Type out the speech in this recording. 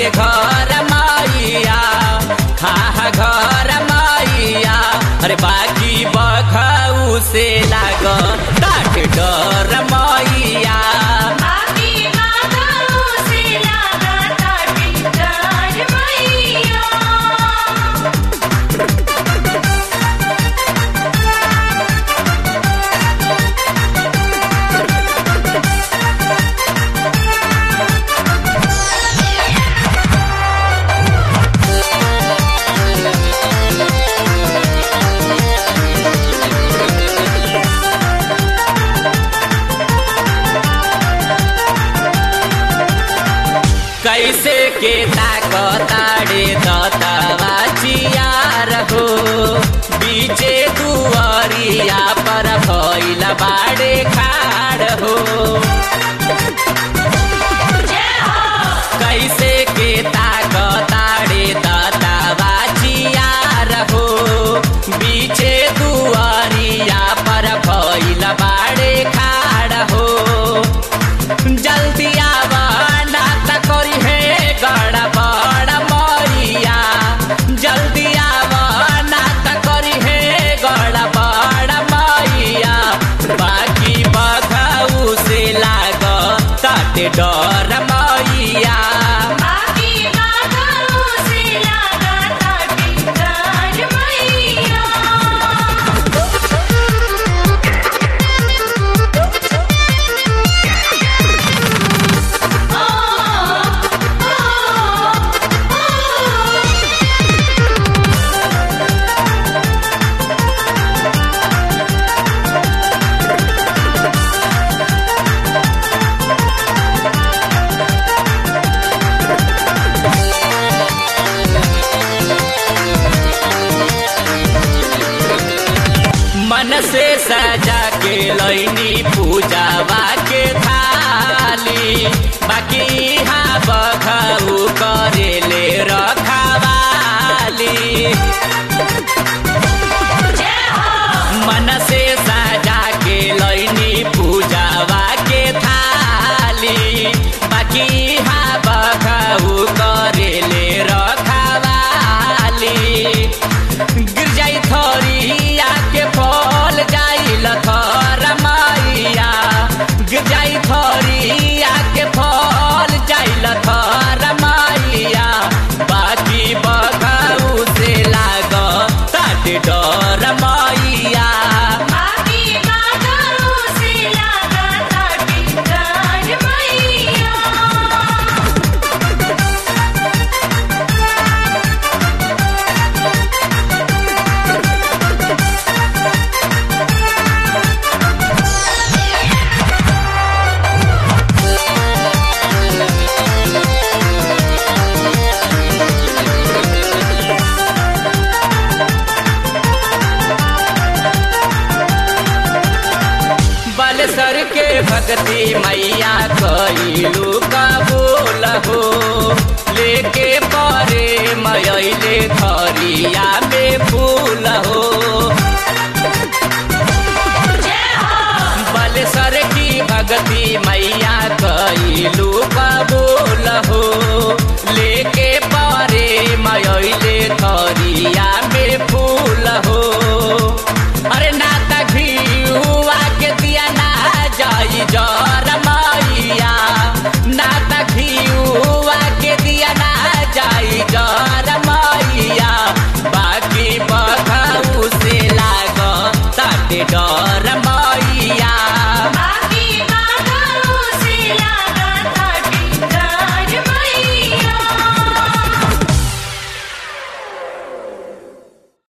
घर मैया खा घर मैया अरे बाकी बखऊ से लाग ताट डर मैया बाकी बाबू से लगा ताटी डर मैया कैसे के ताकताड़े दतवा चियार हो बीचे दुआरिया पर भइल बाड़े खाड़ हो कैसे के ताकताड़े दतवा चियार हो बीचे दुआरिया पर भइल बाड़े खाड़ हो जल्दी आवा ना त करी हे गड़बड़ मरिया जल्दी आवा ना त करी हे गड़बड़ मैया बाकी बघऊ से लाग ताटे डर मैया बाकी बाबू से लगा ताटी डर मैया मन से सजा के लैनी पूजावा के थाली बाकी यहाँ बघऊ करेले रखवाली मन से सजा के लैनी पूजावा के थाली बाकी यहाँ बघऊ करेले रखवाली गिर जाई थरिया के फल जाई लथर मैया गिर जाई थरिया के फल जाई लथर मैया बाकी बघऊ से लाग ताट डर मैया बाकी बाबू से लगा ताटी डर मैया बलसर के भक्ति मैया कइलू कबूल हो लेके